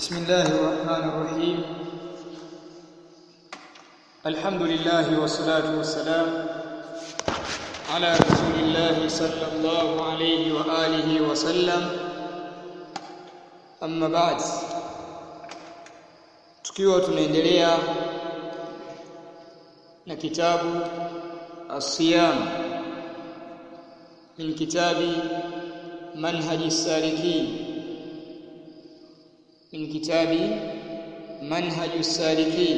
بسم الله الرحمن الرحيم الحمد لله والصلاة والسلام على رسول الله صلى الله عليه وآله وسلم أما بعد tukiwa tunaendelea na kitabu الصيام من كتاب منهج السالكين من كتاب منهج السالكين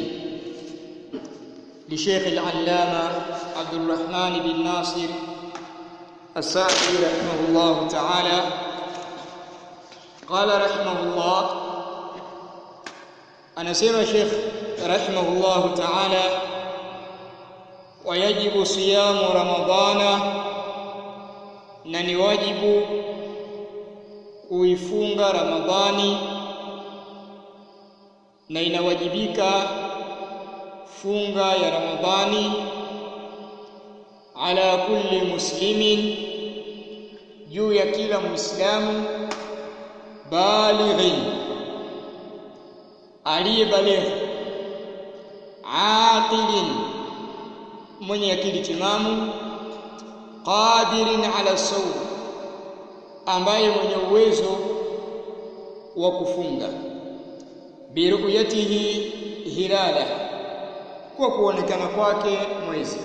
لشيخ العلامة عبد الرحمن بن ناصر السعدي رحمه الله تعالى قال رحمه الله أنا سيما شيخ رحمه الله تعالى ويجب صيام رمضان na ni wajibu kuifunga Ramadhani na inawajibika funga ya Ramadhani ala kulli muslimin juu ya kila muislamu balighin aliyebaligh aqilin mwenye akili timamu qadirin ala sawm ambaye mwenye uwezo wa kufunga biruyatihi hilala kwa kuonekana kwake mwezi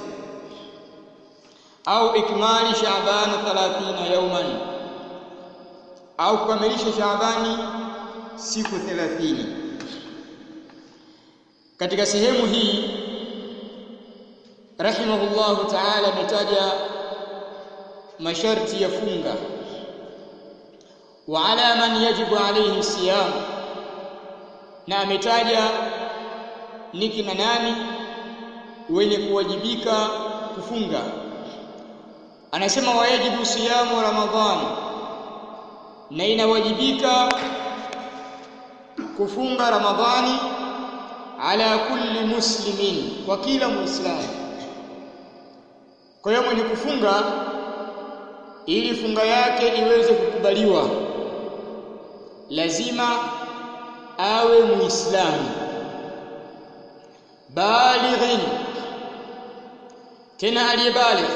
au ikmali shaaban 30 yauman au kukamilisha shaabani siku 30 katika sehemu hii rahimahullahu ta'ala ametaja masharti ya funga wa ala man yajibu alayhi siyam na ametaja ni kina nani wenye kuwajibika kufunga anasema wajibu siyamu ramadhan na inawajibika kufunga ramadhani ala kulli muslimin kwa kila muislamu kwa hiyo mwenye kufunga ili funga yake iweze kukubaliwa lazima awe muislamu balighin tena aliyebaligh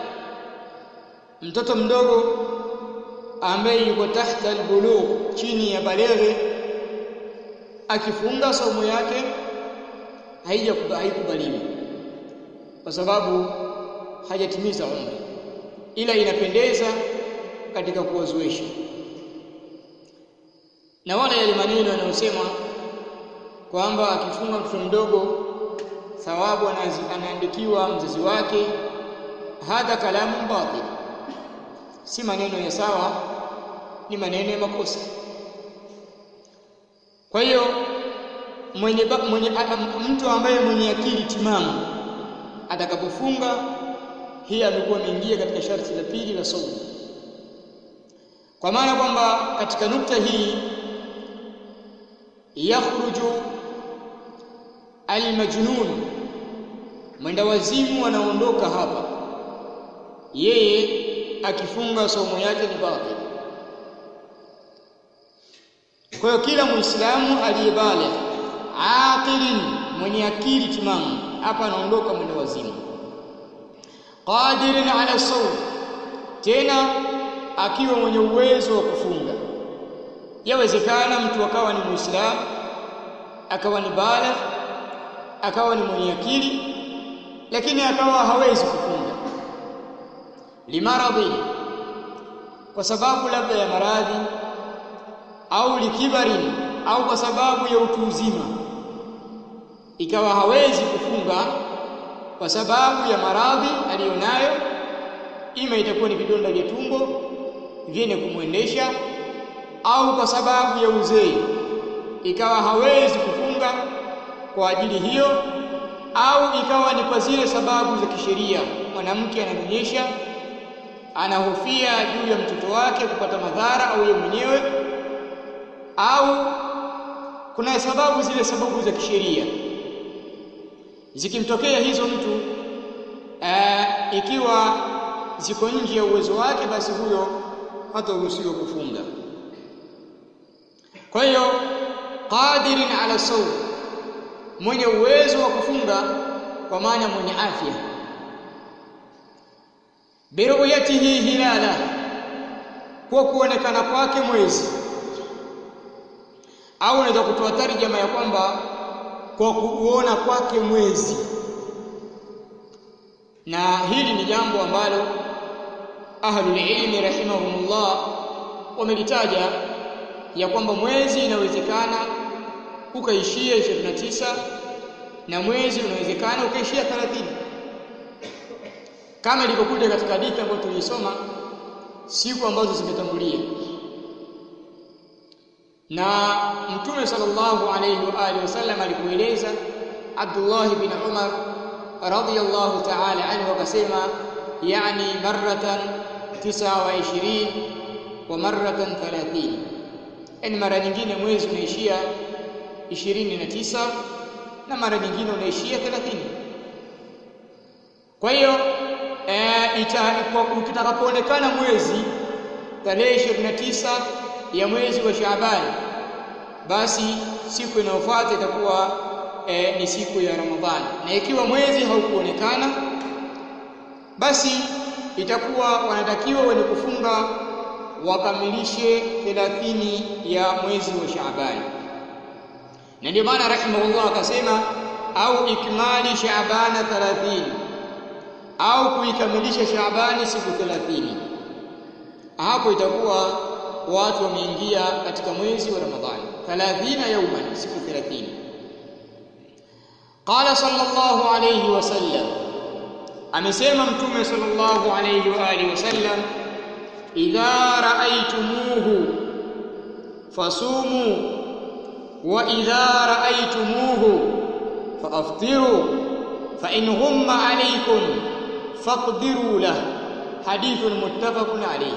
mtoto mdogo ambaye yuko tahta albulugh chini ya baleghe akifunga saumu yake haikubaliwi kwa sababu hajatimiza umri ila inapendeza katika kuwazuisha na wala yale maneno yanayosema kwamba akifunga mtoto mdogo thawabu anaandikiwa mzazi wake hadha kalamu batil si maneno ya sawa ni maneno ya makosa kwa hiyo mwenye, mwenye mtu ambaye mwenye akili timamu atakapofunga hii amekuwa ameingia katika sharti la pili la saumu kwa maana kwamba katika nukta hii yakhruju almajnun mwenda wazimu anaondoka hapa yeye akifunga somo yake ni batil kwa hiyo kila muislamu aliyebale aqilin mwenye akili timamu hapa anaondoka mwenda wazimu qadirin ala sawm tena akiwa mwenye uwezo wa kufunga yawezekana mtu akawa ni muislamu akawa ni baligh akawa ni mwenye akili lakini akawa hawezi kufunga limaradhi kwa sababu labda ya maradhi au likibarin au kwa sababu ya utu uzima ikawa hawezi kufunga kwa sababu ya maradhi aliyonayo ima itakuwa ni vidonda vya tumbo vyenye kumwendesha au kwa sababu ya uzee ikawa hawezi kufunga kwa ajili hiyo au ikawa ni kwa zile sababu za kisheria mwanamke ananyonyesha anahofia juu ya mtoto wake kupata madhara au yeye mwenyewe au kuna sababu zile sababu za kisheria zikimtokea hizo mtu aa, ikiwa ziko nje ya uwezo wake basi huyo hataruhusiwa kufunga kwa hiyo qadirin ala sawm mwenye uwezo wa kufunga kwa maana mwenye afya biruyatihi hilala kwa kuonekana kwake mwezi au unaweza kutoa tarjama ya kwamba kwa kuona kwake mwezi na hili ni jambo ambalo ahlul ilmi rahimahumullah wamelitaja ya kwamba mwezi inawezekana ukaishia 29 na mwezi unawezekana ukaishia 30 kama ilivyokuja katika hadithi ambayo tulisoma siku ambazo zimetangulia na mtume sallallahu alayhi wa alihi wasallam alipoeleza Abdullah bin Umar radiyallahu ta'ala anhu akasema yani maratan 29 wa maratan 30 yani mara nyingine mwezi unaishia 29 na mara nyingine unaishia 30 kwa hiyo eh utakapoonekana mwezi tarehe 29 ya mwezi wa Shaaban basi siku inayofuata itakuwa e, ni siku ya Ramadhani na ikiwa mwezi haukuonekana basi itakuwa wanatakiwa wenye kufunga wakamilishe 30 ya mwezi wa Shaaban na ndio maana rahimahullah akasema au ikmali Shaabana 30 au kuikamilisha Shaabani siku 30 hapo itakuwa watu wameingia katika mwezi wa Ramadhani 30 yauman siku 30 qala sallallahu alayhi wasallam amesema mtume sallallahu alayhi wa alihi wasallam idha ra'aytumuhu fasumu wa idha ra'aytumuhu faaftiru fa in ghumma alaykum faqdiru lahu hadithun muttafaqun alayhi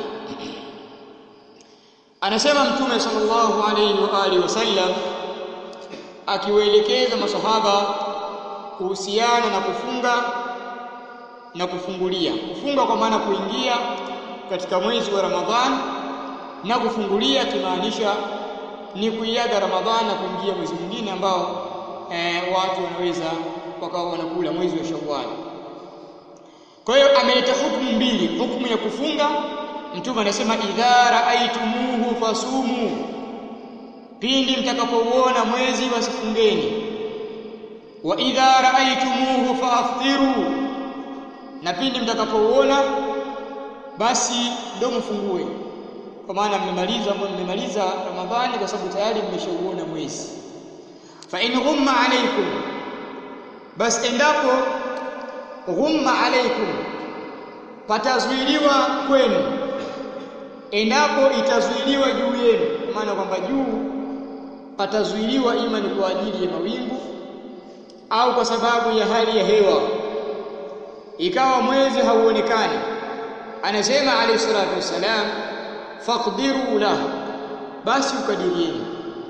anasema mtume sallallahu alayhi wa alihi wasallam akiwaelekeza masahaba kuhusiana na kufunga na kufungulia kufunga kwa maana kuingia katika mwezi wa Ramadhan na kufungulia kimaanisha ni kuiaga Ramadhan na kuingia mwezi mwingine ambao e, watu wanaweza wakawa wanakula mwezi wa Shawwal kwa hiyo ameleta hukumu mbili hukumu ya kufunga mtume anasema idha raaitumuhu fasumu pindi mtakapouona mwezi wasifungeni wa idha raaitumuhu faaftiru na pindi mtakapouona basi ndio mfungue kwa maana mmemaliza mmemaliza ramadhani kwa sababu tayari mmeshauona mwezi fa in ghumma alaykum basi endapo ghumma alaykum patazuiliwa kwenu endapo itazuiliwa juu yenu maana kwamba juu patazuiliwa ima ni kwa ajili ya mawingu au kwa sababu ya hali ya hewa ikawa mwezi hauonekani anasema alayhi salatu wassalam faqdiru lahu basi ukadirieni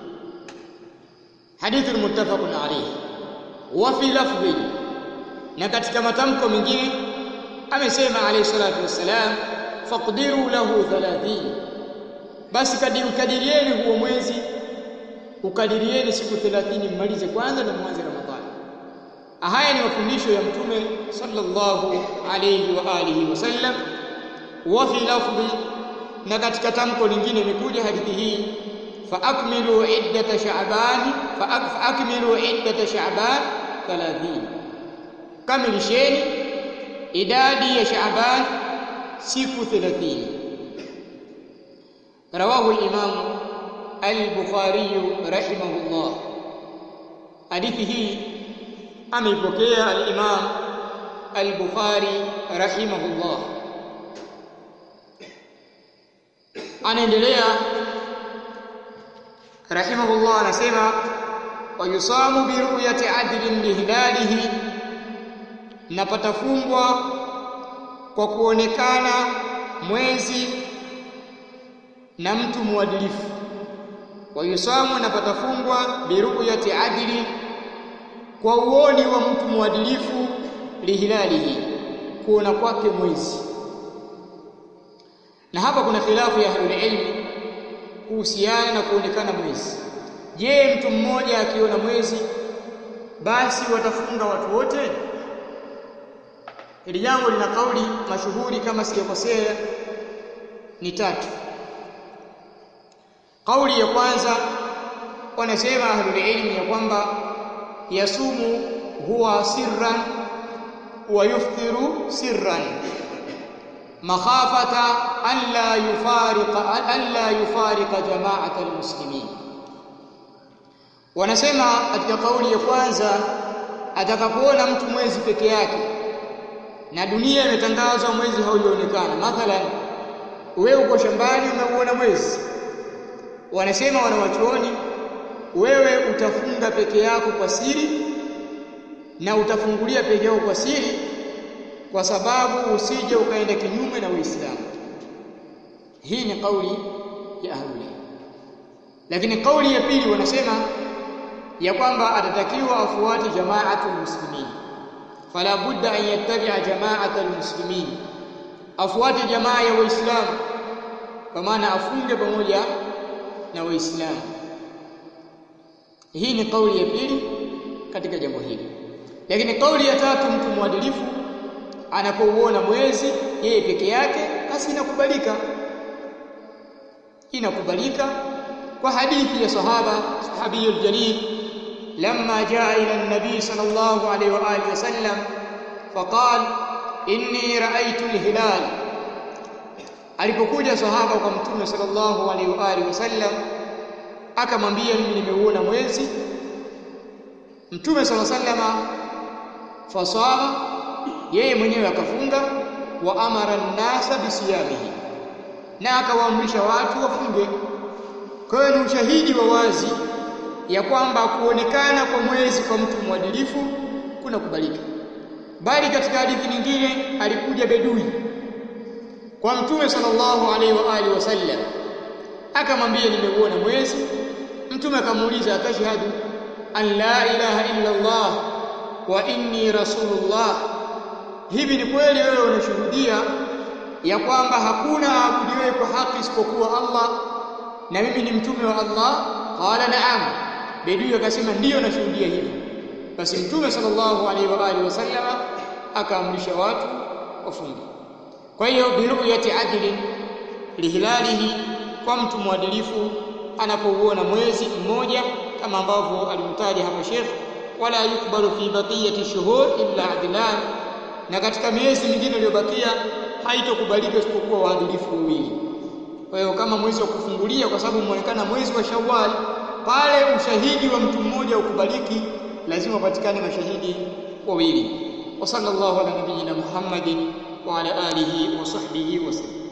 hadithu muttafaqun alayhi wa fi lafdhi na katika matamko mengine amesema alayhi salatu wassalam faqdiru lahu 30 basi kadirieni huo mwezi ukadirieni siku 30 mmalize kwanza na mwanze ramadhani haya ni mafundisho ya mtume sallallahu alayhi wa alihi wasallam wa fi lafdhi na katika tamko lingine imekuja hadithi hii fa akmilu iddata sha'ban fa akmilu iddata sha'ban 30 kamilisheni idadi ya sha'ban siku 30 rawahu al-imam al-bukhari rahimahullah hadithi hii ameipokea al-imam al-bukhari rahimahullah anaendelea rahimahullah anasema wayusamu biruyati adlin lihilalihi na patafungwa kwa kuonekana mwezi na mtu mwadilifu wayusamu na patafungwa biruyati adli kwa uoni wa mtu mwadilifu lihilalihi kuona kwake mwezi na hapa kuna khilafu ya ahlul ilmi kuhusiana na kuonekana mwezi je mtu mmoja akiona mwezi basi watafunga watu wote hili jambo lina kauli mashuhuri kama sijakosea ni tatu kauli ya kwanza wanasema ahlul ilmi ya kwamba yasumu huwa sirran wa yuftiru sirran makhafata an la yufariqa an la yufariqa jama'at almuslimin wanasema katika kauli ya kwanza atakapoona mtu mwezi peke yake na dunia imetangazwa mwezi haujaonekana mathalan wewe uko shambani umeuona mwezi wanasema wanawachuoni wewe utafunga peke yako kwa siri na utafungulia peke yako kwa siri kwa sababu usije ukaenda kinyume na Uislamu hii ni kauli ya ahlul lakini kauli ya pili wanasema ya kwamba atatakiwa afuate jamaatul muslimin fala budda an yattabi'a jamaatul muslimin afuate jamaa ya waislamu kwa maana afunge pamoja na waislamu hii ni kauli ya pili katika jambo hili lakini kauli ya tatu mtu mwadilifu anapouona mwezi yeye peke yake basi inakubalika inakubalika kwa hadithi ya sahaba sahabiyul jalil لما جاء إلى النبي صلى الله عليه وآله وسلم فقال إني رأيت الهلال alipokuja sahaba kwa mtume sallallahu alaihi wa alihi wasallam akamwambia mimi nimeuona mwezi mtume sallallahu alaihi wasallam fasama yeye mwenyewe akafunga wa amara an-nasa bisiyamihi na akawaamrisha watu wafunge kwa hiyo ni ushahidi wa wazi ya kwamba kuonekana kwa mwezi kwa mtu mwadilifu kuna kubalika bali katika hadithi nyingine alikuja bedui kwa mtume sallallahu alaihi wa alihi wasallam akamwambia nimeuona mwezi mtume akamuuliza atashhadu an la ilaha illa Allah wa inni rasulullah hivi ni kweli wewe unashuhudia ya kwamba hakuna aabudiwe kwa haki isipokuwa Allah na mimi ni mtume wa Allah qala na'am bedui akasema ndiyo nashuhudia hivyo basi mtume sallallahu alaihi wa alihi wasallama akaamrisha watu wafunge kwa hiyo biruyati adlin lihilalihi kwa mtu mwadilifu anapouona mwezi mmoja kama ambavyo alimtaja hapa Sheikh wala yukbalu fi baqiyati shuhur illa adlan na katika miezi mingine iliyobakia haitokubalika isipokuwa waadilifu wawili kwa hiyo kama mwezi wa kufungulia kwa sababu umeonekana mwezi wa Shawwal pale ushahidi wa mtu mmoja ukubaliki lazima upatikane mashahidi wawili wa sallallahu ala nabiyyina Muhammadin wa ala alihi wa sahbihi wasallam